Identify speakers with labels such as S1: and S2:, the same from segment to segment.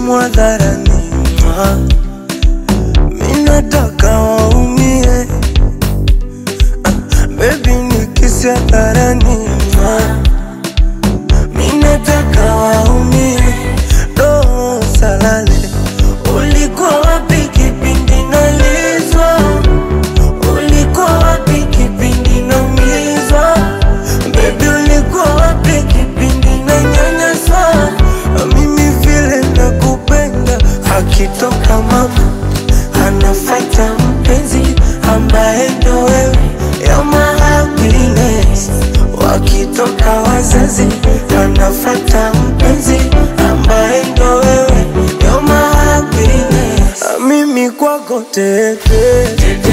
S1: simu hadharani, mwa. mi nataka waumie, Ah, baby nikisi hadharani, mwa. mi nataka waumie, roho salale. Ulikuwa wapi kipindi nalizwa? Ulikuwa wapi kipindi naumizwa? Baby, ulikuwa wapi kipindi nanyanyaswa? Mimi vile nakupenda, akitoka mama anafata mpenzi ambaye ndo wewe, you're my happiness. Wakitoka wazazi anafata mpenzi ambaye ndo wewe, you're my happiness. Mimi kwako tete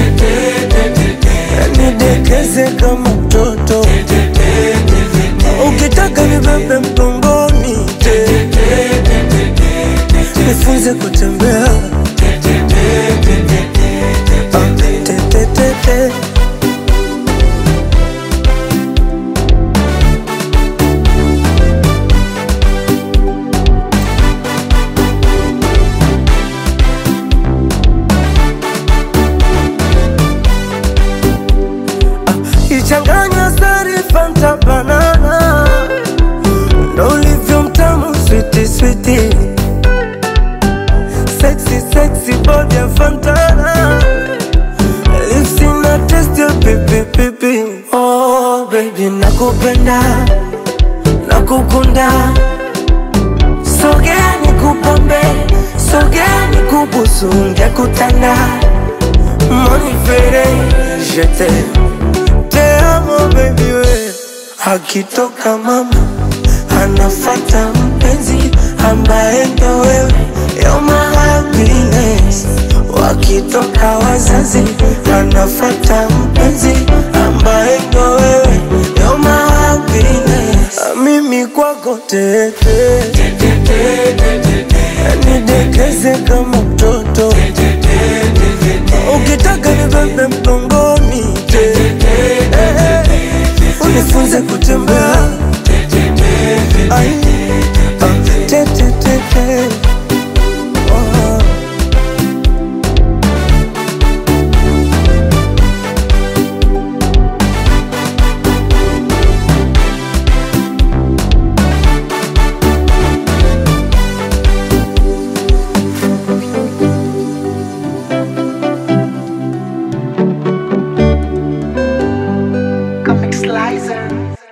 S1: nidekeze kama mtoto ukitaka nibebe mgongoni nifunze kutembea Ah, te, te, te, te. ichanganya sari fanta banana ndo ulivyo mtamu switi switi sexy sexy body ya fantana lips ina taste ya pipi pipi oh baby nakupenda nakukunda sogea nikupambe sogea nikubusu ngekutanda monifere jete te amo baby we akitoka mama anafata mpenzi ambaye ndo wewe you're my happiness wakitoka wazazi anafata mpenzi ambaye ndo wewe you're my happiness mimi kwako tete nidekeze kama mtoto ukitaka nibebe mgongoni unifunze kutembea Ai, ah, te, te, te, te. Oh.
S2: Comic Slicer.